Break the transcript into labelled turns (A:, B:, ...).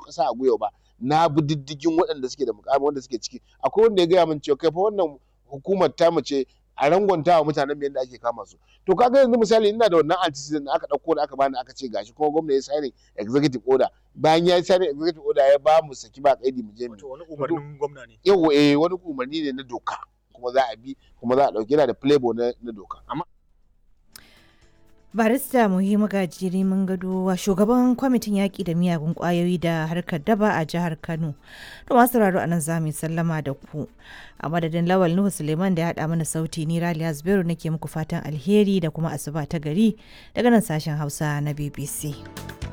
A: ƙasa a gwiwa ba na bi diddigin waɗanda suke da mukami wanda suke ciki akwai wanda ya gaya min cewa kai fa wannan hukumar ta mace a rangwanta wa mutanen yadda ake kama su to kaga yanzu misali ina da wannan antecedent da aka ɗauko da aka bani aka ce gashi kuma gwamna ya signing executive order bayan ya yi signing executive order ya ba mu saki ba kaidi mu je mu
B: Wato wani umarnin gwamna ne.
A: yawa eh wani umarni ne na doka kuma za a bi kuma za a ɗauki yana da playboy na, na doka amma
C: barista muhimmu gajiri mun gado wa shugaban kwamitin yaƙi da miyagun ƙwayoyi da harkar daba a jihar kano to masu sauraro a nan za mu yi sallama da ku a madadin lawal nuhu suleiman da ya haɗa mana sauti ni raliya zubairu nake muku fatan alheri da kuma asuba ta gari daga nan sashen hausa na bbc